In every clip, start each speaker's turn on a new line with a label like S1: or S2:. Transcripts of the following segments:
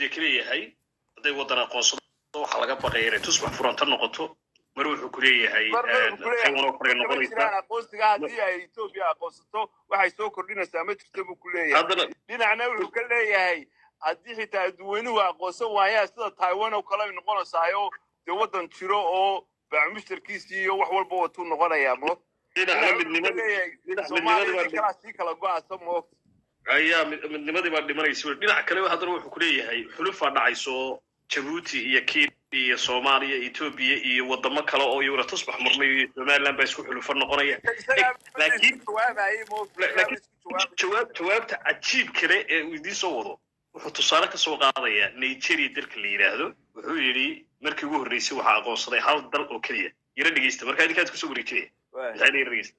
S1: sacuudiya ka leeyahay hadday waddan aqoonsado waxaa laga baqaya inay tusbax furanta noqoto mar wuxuu ku leeyahay
S2: marna wuxuu ku leeyahay
S1: taiwan oo kale
S2: kama
S1: noqonaysa
S2: jiraan aqoonsiga haddii ay etoobiya aqoonsato waxay soo kordhinaysaa ma jirto buu ku leeyahay
S1: haddana
S2: dhinacna wuxuu ka leeyahay haddii xitaa dadweynuhu aqoonsan waayaan sida taiwan oo kale ay noqonaysaayo dee waddan jiro oo bacmushtarkiisii iyo wax walba watuu noqonayaa mo
S1: dhinacna midnimadi dhinac midnimadii
S2: soomaaliya
S1: baa
S2: kalaa sii kala go-aasa mo
S1: ayaa mid- midnimadii baa dhimanaysa wey. dhinac kale haddana wuxuu ku leeyahay xulufaa dhacayso oo jabuuti iyo kenya iyo soomaaliya etoobiya iyo wadamo kale oo iyaguna tusbax marnay iyo somaliland baa isku xulufo noqonaya laakiin
S2: jawaabayay mo
S1: laakiin jawaab jawaabta cajiib kale ee uu idiin soo wado wuxuu tusaale ka soo qaadayaa nigeria dalka la yidhaahdo wuxuu yidhi markii ugu horreysay waxaa aqoonsaday hal dal oo keliya yaro dhegeysta markaa idinkaad kusoo wareejinaya maxaa yaro dhegeysta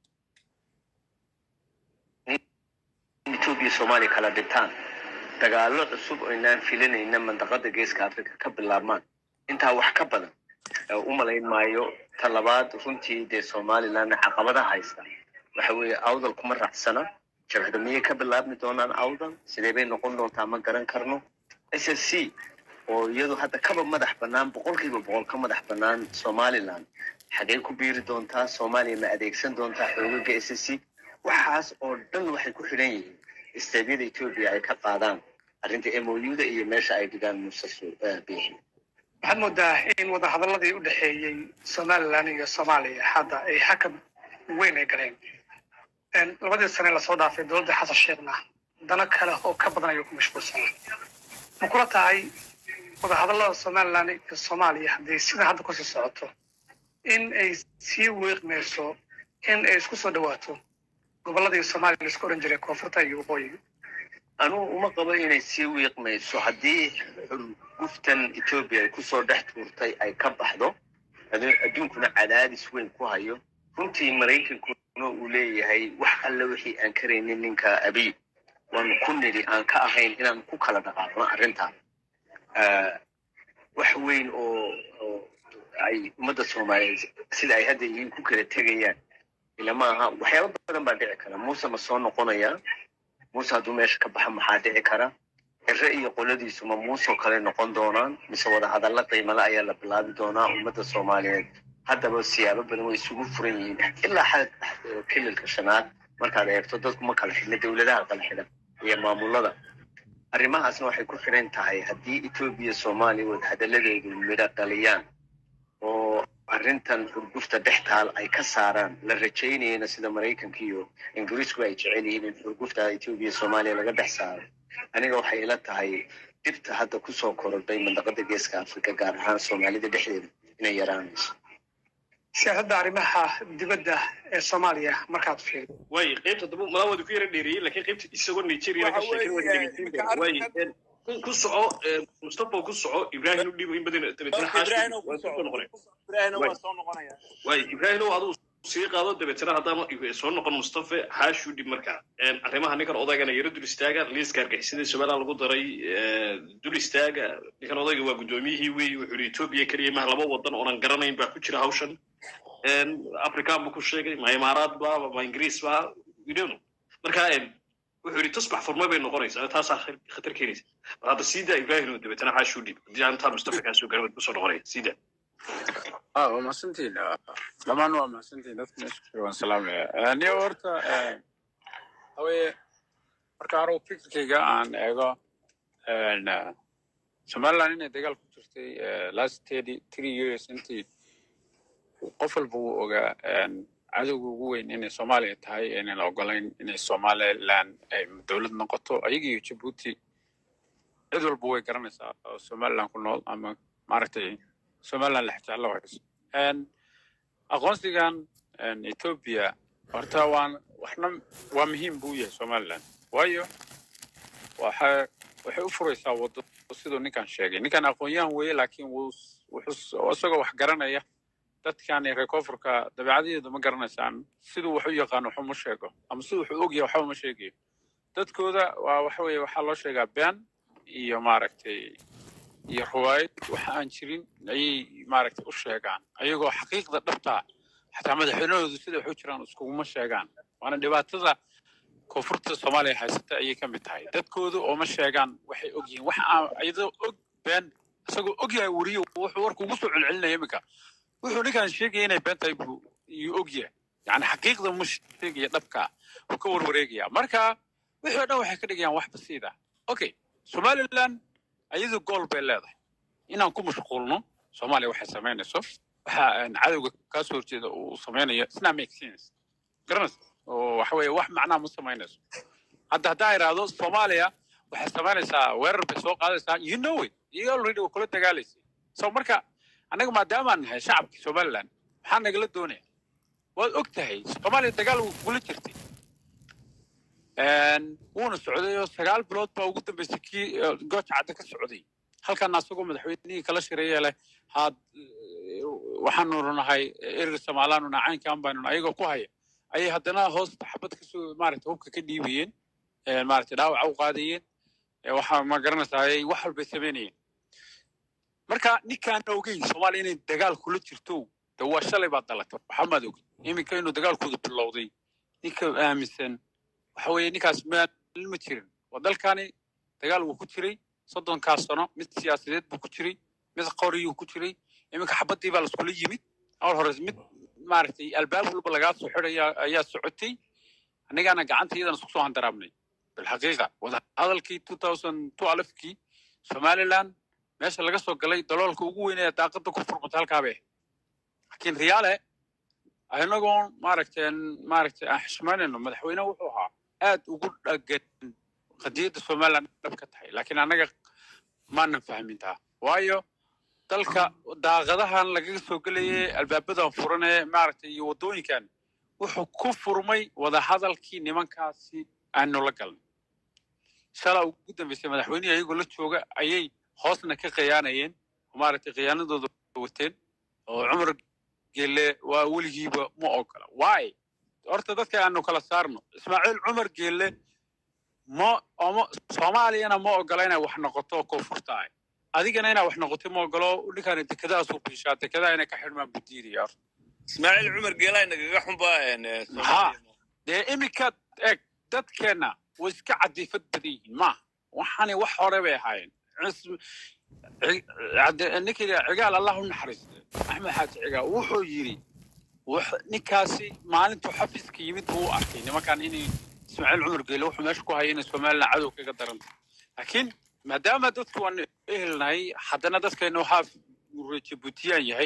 S3: etoobiya soomaaliya kala dhintaan dagaallo cusub oo inaan filanayna mandaqada geeska africa ka bilaabmaan intaa wax ka badan ee u malayn maayo ta labaad runtii dee somaliland caqabadaha haysta waxa weeye awdal kuma raacsana jabhada miyay ka bilaabmi doonaan awdal sidee bay noqon doontaa ma garan karno s s c oo iyadu hadda kaba madax bannaan boqolkiiba boqol ka madax bannaan somaliland xagee ku biiri doontaa soomaaliya ma adeegsan doontaa xoogaga s s c waxaas oo dhan waxay ku xidhan yihiin isteedyada etoobiya ay ka qaadaan arrinta mouda iyo meesha ay dhigaan muuse biixi
S4: waxaad moodaa in wadahadaladii u dhexeeyey somalilan iyo soomaaliya hadda ay xakam weyn ay galeen labadii sane lasoo dhaafay dowladda xasan sheekhna dano kale oo ka badan ayuu ku mashquulsanaa ma kula tahay wadahadalada somalilan iyo soomaaliya haddii sida hadda kusii socoto in ay sii weeqmayso in ay isku soo dhawaato gobolladii soomaaliya laisku oran jiray koonfurta iyo waqooyiga
S3: anugu uma qabo inay sii wiiqmayso haddii xurguftan etoobiya ay kusoo dhex tuurtay ay ka baxdo adu- adduunkuna cadaadis weyn ku hayo runtii maraykankuna uu leeyahay wax alle wixii aan karaynin ninka abiy waanu ku nidhi aan ka ahayn inaan ku kala dhaqaaqno arrintan Ah, wax weyn oo oo ay ummadda soomaaliyeed sida ay hadda yihiin ku kala tegayaan ilama aha waxyaaba badan baa dhici kara muuse ma soo noqonayaa muuse hadduu meesha ka baxa maxaa dhici kara cire iyo qoladiisu ma muusoo kale noqon doonaan mise wadahadalla qiimale ayaa la bilaabi doonaa ummadda soomaaliyeed haddaba siyaabo badan way isugu furan yihiin ilaa xad kililka shanaad markaad eegto dadku ma kala xidhna dowladaha kala xidhan iyo maamulada arrimahaasna waxay ku xidhan tahay haddii etoobiya soomaaliya wadahadalladeedu midho dhaliyaan oo arrintan xurgufta dhex taal ay ka saaraan la rajaynayana sida maraykanka iyo ingiriisku ay jecel yihiin in xurgufta etoobiya soomaaliya laga dhex saaro aniga waxay ila tahay dhibta hadda kusoo korodhay mandaqada geeska afrika gaar ahaan soomaalida dhexdeeda inay yaraanayso
S4: siyaasadda arrimaha dibadda ee soomaaliya markaad fiiriso
S1: way qaybta daba malaawadu ku yara dheereeyey laakiin qaybta isagoo nigeria ka
S2: Waxa
S1: sheekay waa
S2: weeye,
S1: dhegeysiin
S2: iminka
S1: way
S2: arrinkan-
S1: ku- ku soco eh, mustafa ku soco ibrahim u dhiibo in badan dabeetana
S2: ibrahim
S1: xaashi waa soo noqonay
S2: ibrahim
S1: Way.
S2: waa soo noqonaya
S1: way ibrahim oo aduu sii qaado dabeetana haddana soo noqon mustafa xaashi u dhib markaa Een, arrimaha ninkan odaygana yaro dul istaaga liiska argixisada somaliland lagu daray eh, dul istaaga ninkan odayga waa guddoomiyihii wey wuxuu yidhi etoobiya keliya maha laba wadan oonan garanayn baa ku jira hawshan Een, afrikaan buu ku sheegay ma imaaraad ba ma ingiriis ba we don't know marka een, wuxuu yidhi tusbax furma bay noqonaysaa taasaa khar- khatar keenaysa mar hadda siida ibrahim dabeetana xaashi u dhib haddii aan intaan mustafa kaa soo garan waad kusoo noqonaya siida
S5: ah waa mahadsantihin dhammaan waa mahadsantihin dadka meesha ku jira waan salaamaya niyo horta hawaye marka anugu fikirkayga aan eego een, eh, somaliland inay dagaal ku jirtay eh, last thirty three years intii qof walba wuu ogaa een, cadowga ugu weyn inay soomaaliya tahay inaan la ogolayn inay somaliland ay dowlad noqoto ayaga iyo jabuuti cid walba way garanaysaa oo somaliland ku nool ama maaragtay somaliland la xijeclo hayso Een, aqoonsigan een, ethiopia horta waan waxna waa muhiim buu yahay somaliland waayo waxa waxay u furaysaa wado siduu ninkan sheegay ninkan aqoon-yahan weeye laakiin wuu s- wuxuu s- isagoo wax garanaya dadkan reer koonfurka dabeecadaheedu ma garanaysaan siduu wax u yaqaano waxba ma sheego ama siduu wax u ogyahay waxba ma sheegayo dadkooda waa waxa weeye waxaa loo sheegaa been iyo maaragtay iyo ruwaayad waxa aan jirin ayay maaragtay u sheegaan ayagoo xaqiiqda dhabta xataa madaxweynahoodu sida wax u jiraan iskuguma sheegaan waana dhibaatada koonfurta soomaaliya haysata ayay ka mid tahay dadkoodu ooma sheegaan waxay og yihiin wax aan iyadoo og been isagoo og yahay weriyo wuxuu warka ugu soo celcelinaya iminka wuxuu ninkaan sheegaya inay been tahay buu iyuu og yahay yani xaqiiqda mu sheegaya dhabka wuu ka warwareegaya marka wixii o dhan waxay ka dhigayaan wax basiid ah okay somaliland iyadu gool bay leedahay inaan ku mashquulno soomaaliya waxay samaynayso waxa aan cadowga kaa soo horjeeda uu samaynayo isna make sense garanaysa oo waxa weeye wax macnaa ma samaynayso hadda haddaa idhaahdo soomaaliya waxay samaynaysaa weerar bay soo qaadaysaa you know it you already waa kula dagaalaysay so marka annaga maadaamaan nahay shacabkii somaliland maxaa nagala doonaya waad og tahay soomaaliya dagaal wuu kugula jirtay wuuna socday oo sagaal bilood baa ugu dambeysay kii eh, gooja cadde ka socday halkan asagoo madaxweynihii kala shiraya leh haad eh, waxaanu nahay erga somaalaanuna caynkaan baanuna ayagoo ku haya ayay haddana hoosta xabad kasoo maaragta hubka ka dhiibayeen eh, maaragta dhaawaca u qaadayeen eh, waxaa ma garanaysaa ay wax walbay samaynayeen marka ninkaan ogeyn soomaaliya inay dagaal kula jirto de waa shalay baad dhalatay waxaa maad ogey iminka inuu dagaalkooda bilowday ninka aaminsan waxa weeye ninkaas maalin ma jirin waa dalkani dagaal wuu ku jiray soddonkaas sano mid siyaasadeed buu ku jiray mid qoriyuu ku jiray iminka xabaddii baa laskula yimid awal hore mid maaragtay albaab walba lagaa soo xidhaya ayaa socotay annigaana gacanta iyadana isku soo handaraabnay bilxaqiiqa wadahadalkii two thousand two alifkii somaliland meesha laga soo galay daloolka ugu weyn ee daaqada ku furmata halkaabay ahayd laakiin riyaale inagoon maaragtay maaragtay aan xishmaynayno madaxweyne wuxuu ahaa aad ugu dhagan qadiyadda somaliland dhab ka tahay laakiin annaga maanan fahmin taa waayo dalka daaqadahan lagaga soo gelayay albaabadan furan ee maaragtay iyo waddooyinkan wuxuu ku furmay wadahadalkii nimankaasi aanu la galnay shalaa ugu dambeysay madaxweynihii ayagoo la jooga ayay hoosna ka khiyaanayeen oo maaragtay khiyaanadooda wateen oo cumar geelle waa weligiiba ma ogola why horta dadka aanu kala saarno ismaaciil cumar geelle ma oma soomaaliyana ma ogola inay wax noqoto koonfurta ah adigana inaa wax noqoto ma ogolo ninkaan dekedahaasu biishaa dekedaha inay ka xidhmaan budiidaya horta
S2: ismaaciil cumar geelaa nagaga xunbaa
S5: ha dee iminka eg dadkeenna way iska cadiifad badan yihiin maaha waxaani wax hore bay ahaayeen Cis- ci- cadde- ninkii cigaal allah u naxariiste axmed xaaji cigaal wuxuu yidhi wux- ninkaasi maalintuu xafiiska yimid buu u arkay nimankan inay ismaaciil cumar geele wuxuu meesha ku hayay inay somaliland cadow kaga daranta laakiin maadaama dadku waan ehelnahay haddana dadkaynu haaf jibuutiyaan yahay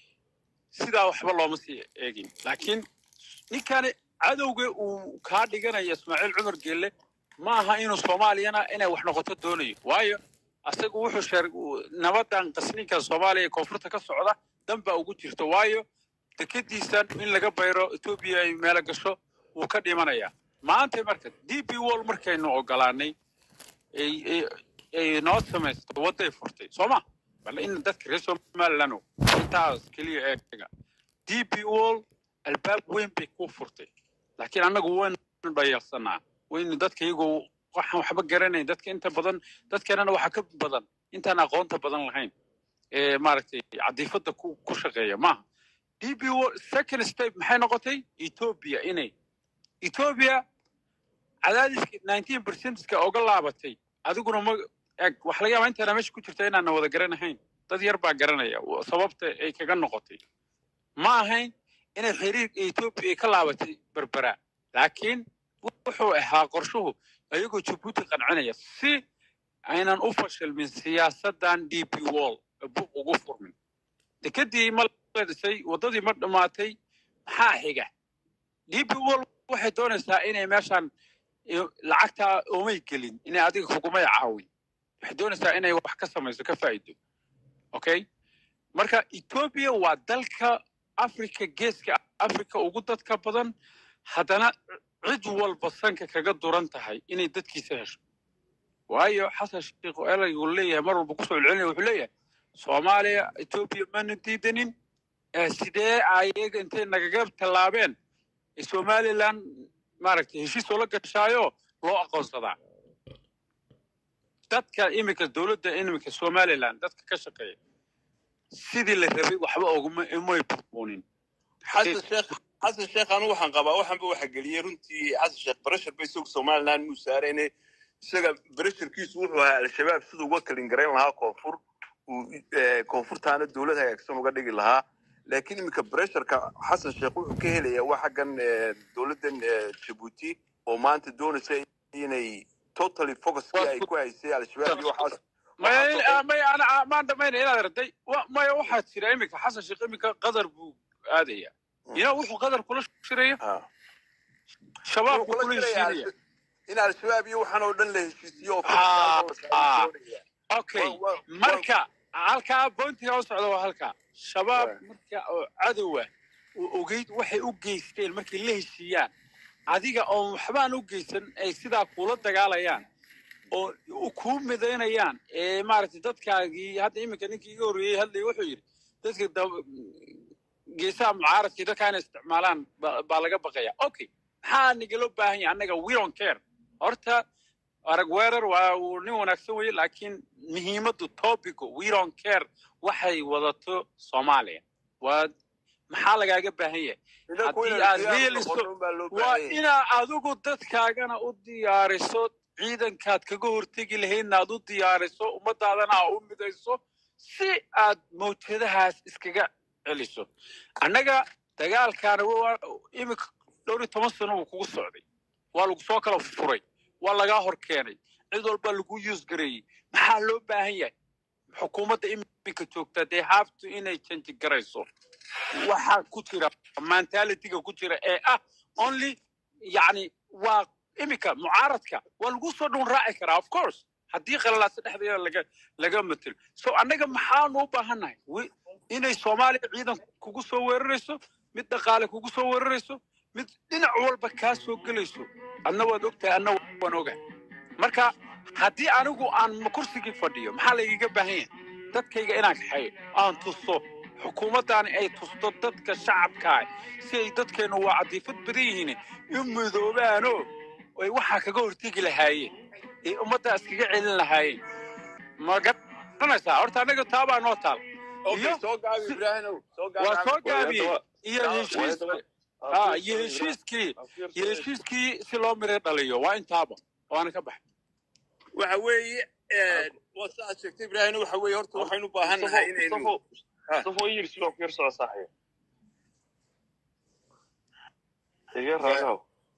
S5: sidaa waxba looma sii eegin laakiin ninkani cadowga uu kaa dhiganaya ismaaciil cumar geelle ma aha inuu soomaaliyana inay wax noqoto doonayo waayo asagu wuxuu sheer nabadan qasninka soomaaliya ee koonfurta ka socda dan baa ugu jirta waayo dekediisan in laga bayro etoobiya ay meelo gasho wuu ka dhimanayaa maanta marka d b wall markaynu ogolaanay ay ay- ay noo samaysto wadday furtay soo ma bal in dadka reer somaliland oo intaas keliya eega d b wall albaab weyn bay ku furtay laakiin annagu waynu dhayalsanaa waynu dadka iyagoo waxaan waxba garanayn dadka inta badan dadkeenana waxaa ka badan intaan aqoonta badan lahayn ee maaragtay cadiifadda ku ku shaqeeya maaha d b wall second step maxay noqotay ethiopia inay ethiopia cadaadiska nineteen percentska oga laabatay adiguna ma eg waxa laga yaabaa intaana meesha ku jirta inaana wada garanahayn dad yar baa garanaya wa- sababta ay kaga noqotay ma ahayn inay xiriirka ethiopia ay ka laabatay berbera laakiin wuxuu ahaa qorshuhu ayagoo jabuuti qancinaya si aynan u fashilmin siyaasadan d p wall ee buuq ugu furmin dekedii ma la dhisay waddadii ma dhammaatay maxaa xiga d p wall waxay doonaysaa inay meeshan iyo- lacagtaa oomay gelin inay adiga kugumay caawin waxay doonaysaa inay wax ka samayso ka faa'iido okay marka ethiopia waa dalka africa geeska africa ugu dadka badan haddana cid walba sanka kaga duran tahay inay dadkiisa hesho waayo xasan sheikh elaygu leeyahay mar walba kusoo celcelinaya wuxuu leeyahay soomaaliya ethiopia maanu diidanin ee sidee ayaga intay nagaga tallaabeen ee somaliland maaragtay heshiis oo la gashaayo loo aqoonsadaa dadka iminka dowladda iminka somaliland dadka ka shaqeeya sidii la rabay waxba oguma umay burbuunin
S2: xasan sheekh xasan sheekh anu waxaan qabaa waxaanba waxa geliyey runtii xasan sheekh barashar ba isagu somaliland muu saarayne isaga barasharkiisu wuxuu ahaa al-shabaab siduu uga kalin garayn lahaa koonfur uu eh, koonfurtaana dowlad hagaagsan uga dhigi lahaa laakiin iminka barasharka xasan sheekh wuxuu ka helayaa waa xaggan eh, dowladdan eh, jabuuti oo maanta doonaysa inay totally focuskii ay ku haysay al-shabaab iyo waxaas
S5: maya
S2: waxaa soo-
S5: maya ana maan dhamayna inaad arday wa- maya waxaa jira iminka xasan sheekh iminka qadar buu aadaya ina wuxuu qadar kula shiraya
S2: Ah.
S5: shabaab
S2: Wuxuu
S5: buu
S2: kula
S5: kula
S2: shiraya
S5: heshiinaya
S2: in al-shabaab iyo waxaan oo dhan la heshiisiyo oo
S5: Ah,
S2: federaalka la
S5: ah.
S2: doonaya.
S5: okay
S2: Wa- wa-
S5: marka halkaa bointiga u socda waa halkaa shabaab
S2: Right.
S5: marka oo cadowa oo ogeyd waxay u geysteen markay la heshiiyaan adiga oon waxbaan u geysan ay sidaa kuula dagaalayaan oo u kuu midaynayaan ee maaragtay dadkaagii hadda iminka ninkii iga horreeyey hadlay wuxuu yidhi dadka dab- geesaha mucaaradkii dadka inay isticmaalaan ba- baa laga baqaya okay maxaa nagala baahan yahay annaga we don't care horta arag weerar waa uu nin wanaagsan weye laakiin muhiimaddu topico we don't care waxay wadato soomaaliya waa maxaa lagaaga baahan yahay
S2: Idanku
S5: haddii
S2: inay
S5: aad
S2: diyaar
S5: reeliso,
S2: noqoto unbaa loo
S5: waa
S2: baahan yahay.
S5: inaa adigu dadkaagana u diyaariso ciidankaad kaga hortegi lahaydna aad u diyaariso ummadaadana aa u midayso si aad mawjadahaas iskaga celiso annaga dagaalkaana waa iminka dhowr iyo toban sano uu kugu socday waa lagu soo kala furay waa lagaa hor keenay cid walba lagu yuus gareeyey maxaa loo baahan yahay xukuumadda iminka joogta dee haaftu inay janji garayso waxaa ku jira mentalitiga ku jira ee ah only yani waa iminka mucaaradka waa lagu soo dhun raaci karaa of course haddii qalalaasa dhexdeeda laga laga matelo so annaga maxaanu u baahannahay wi- inay soomaaliya ciidan kugu soo weerarayso mid dhaqaale kugu soo weerarayso mid dhinac walba kaa soo gelayso adna waad ogtahay adna waan ogahay marka haddii anigu aan kursigii fadhiyo maxaa laygaga baahan yahay dadkayga inaan kaxeeyo aan tuso xukuumaddaani ay tusto dadka shacabkaa si ay dadkeennu waa cadiifad badan yihiin u midoobaano ay waxaa kaga hortegi lahaayeen ee ummaddaa iskaga celin lahaayeen ma garanaysaa horta annaga taabaa noo taal
S2: Okay,
S5: iyo-
S2: soo gaabi
S5: si-
S2: Ibraahimow, soo gaabi
S5: waa soo
S2: Axmed.
S5: gaabiyey iyo
S2: Waa-
S5: heshiis
S2: waa-
S5: ah iyo heshiiskii iyo heshiiskii si loo miro dhaliyo waa intaaba waana ka baxay
S2: waxa weeye eh, waa sidaad sheegtay ibraahim waxa weeye horta waxaynu u baahan nahay inaynu
S1: Mustafa yir sidoo ku yar soo saaxiib. Iga raaco.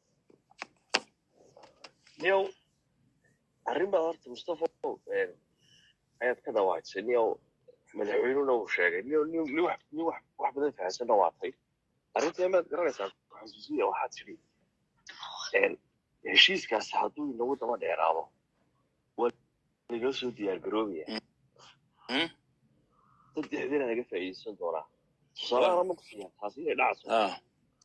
S3: niyow arrin baa horta mustafa een, ayaad ka dawaajisay niyow madaxweynuna uu sheegay niyow nin nin wax nin wax wax badan fahansanna waa tay arrinta maad garanaysaa xasuusiya waxaad tidhi een, heshiiskaasi hadduu inagu daba dheeraado waa laga soo diyaar garoobaya
S2: Mm.
S3: saddexdiina naga faa'iideysan doonaa tusaalaha ma ku siiyaa taasi inay dhacso
S2: Ah,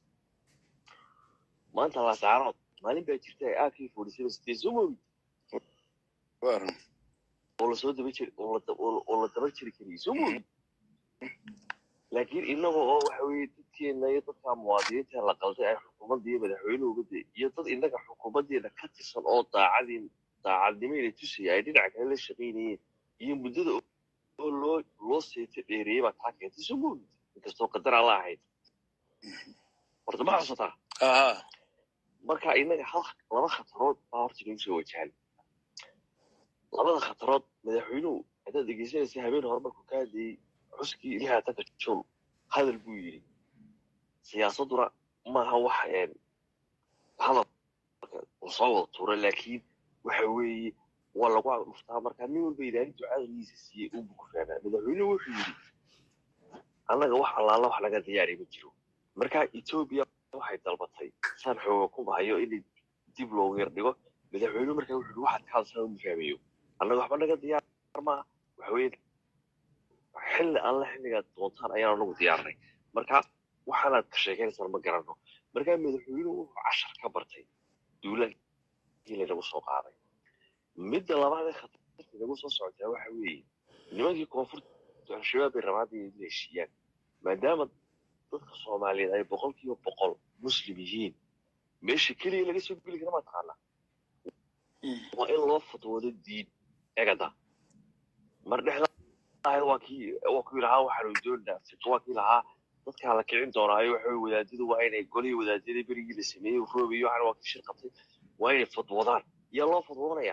S3: maanta laasaarood maalin baa jirta ay aakii forty seven soo moogi
S2: waa run.
S3: oo lasoo daba jiri oo la da- oo la- oo la daba jiri kariyay soo moogi laakiin inaga oo waxa weeye dadkeena iyo dadka muwaadiniinta la qalday ay xukuumadda iyo madaxweynuhu uga day iyo dad inaga xukuumaddeena ka tirsan oo daacadii daacadnimayna tusaya ay dhinaca kale la shaqaynayeen iyo muddada oo oo loo loo seeto dheereeyey baa taa keentay soo moogi inkastoo qadar alla ahayd horta ma xusataa
S2: Aha.
S3: marka inaga hal laba khatarood baa horta nagu soo wajahan labada khatarood madaxweynuhu haddaad dhegeysanaysa habeen hore markuu ka hadlayey xuskii lixaatanka jun hadal buu yidhi siyaasadduna maaha wax een hadalka uu soo wada tuuray laakiin waxa weeye waa lagu dhuftaa marka nin walba ilaalin ducadaniisa siiyey unbu ku fahmaa madaxweynuhu wuxuu yidhi annaga wax allaala wax laga diyaari ma jiro marka etoobiya waxay dalbatay saan xooga ku bahayo in dib loogu yar dhigo madaxweynuhu markaa wuxuu yidhi waxaad ka hadasaan uma fahmayo annaga waxba naga diyaar maaha waxa weeye xilli alle xilligaad doontaan ayaan anagu diyaarnay marka waxaanaad ka sheekaynaysaan ma garanno markaa madaxweynuhu wuxuu cashar ka bartay duulaankii lanagu soo qaaday midda labaad ee khatarta nagu soo socotaa waxa weeye nimankii koonfurta al-shabaab bay rabaan inay la heshiiyaan maadaama dadka soomaaliyeed ay boqolkiiba boqol muslim yihiin meesha keliya laga soo geli kara ma taqaanaa waa in loo fatwoodo diin egada mar dhexda ahayd waa kii waa kii lahaa waxaanu doonaa fitwa kii lahaa
S6: dadkaa la kicin doonaayo waxa weye wadaadadu waa inay golihii wadaadada berigii la sameeyey roobiyo waxana waa ka shir qabtay waa inay fadwadaan yaa loo fadwoonaya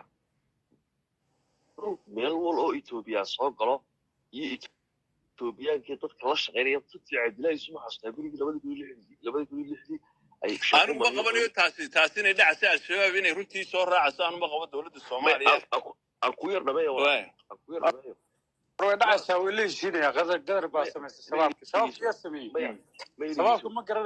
S6: meel wal oo etoobiya soo galo iyo etoobiyaankii dadka la shaqaynaya dadkii cabdillahi isuma xasuustaa berigii labada kun iyo lixdii labada kun iyo lixdii ay
S2: anu ma qabanayo taasi taasi inay dhacaysa al-shabaab inay runtii soo raacayso anu ma qabo dowladda soomaaliya
S6: aan ku yar dhameeyo
S2: Waay.
S6: aan ku yar dhameeyo
S5: way dhacaysaa way la heshiinaya qadar gadar baa samaystay shabaabka shabaabka yaa sameeyey
S6: maya ma
S5: shabaabka ma garan